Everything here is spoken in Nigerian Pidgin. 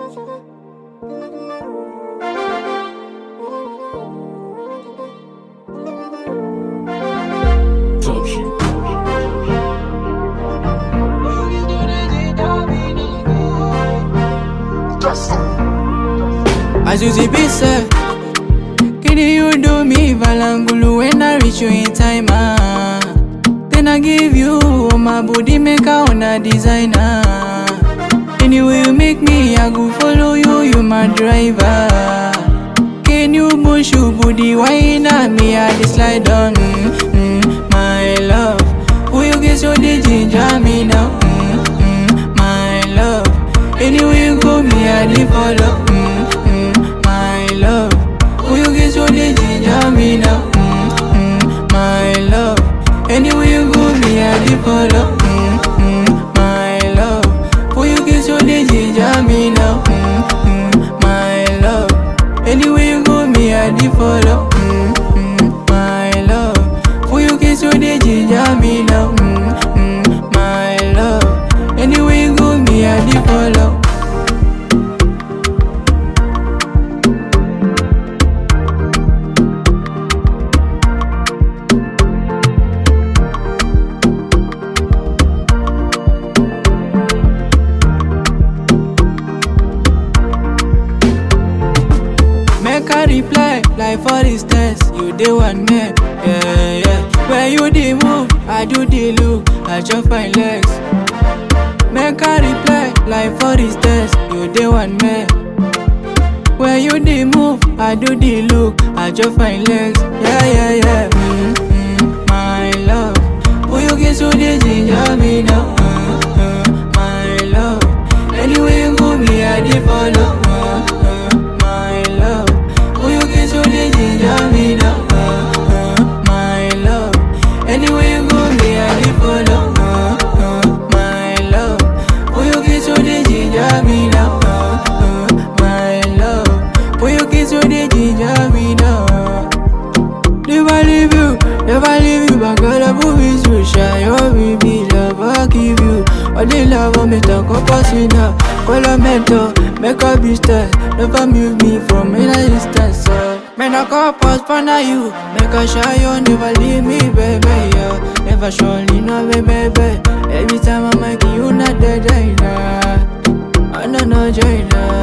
As you see be said, can you do me valangulu when I reach you in time? Ah. Then I give you all my body maker on a designer. Anyway you make me, I go follow you, you my driver. Can you push your booty wine at me? I just slide on, mm, mm, my love. Who you get so the ginger me now? Mm, mm, my love. Anyway you go, me I dey follow. Mm, mm, my love. Who you get so the ginger me now? Mm, mm, my love. Anyway you go, me I dey follow. Mm, mm, my love. Who you get so the ginger me now? Mm, mm, my love. Anyway you go, me I dey follow. Mm, mm, my love. Who you get so the ginger me now? Mm, mm, my love. Anyway you go, me I dey follow. Make a reply, like for instance, you dey one man, yeah, yeah. When you dey move, I do the look, I just find legs. Make a reply, like for instance, you dey one man. When you dey move, I do the look, I just find legs, yeah, yeah, yeah. Mm, mm, my love, who you get so dey ginger me now? Mm, mm, my love, anyway you go, me I dey follow. Mm, mm, my love, who you get so dey ginger me now? Mm, mm, my love, anyway you go, me I dey follow. Mm, mm, my love, who you get so dey ginger me now? Mm, mm, my love, who you get so dey ginger me now? Never leave you, never leave you, but girl, I move is you, share your baby love, I give you all the love of me, talk about now. Call a mentor, make a business, never move me from any distance. So, man, I call pause for now you, make a shy you, never leave me, baby, yeah. Never surely, no, baby, baby. Every time I'm like you, not dead, nah. I know, no, joy, nah.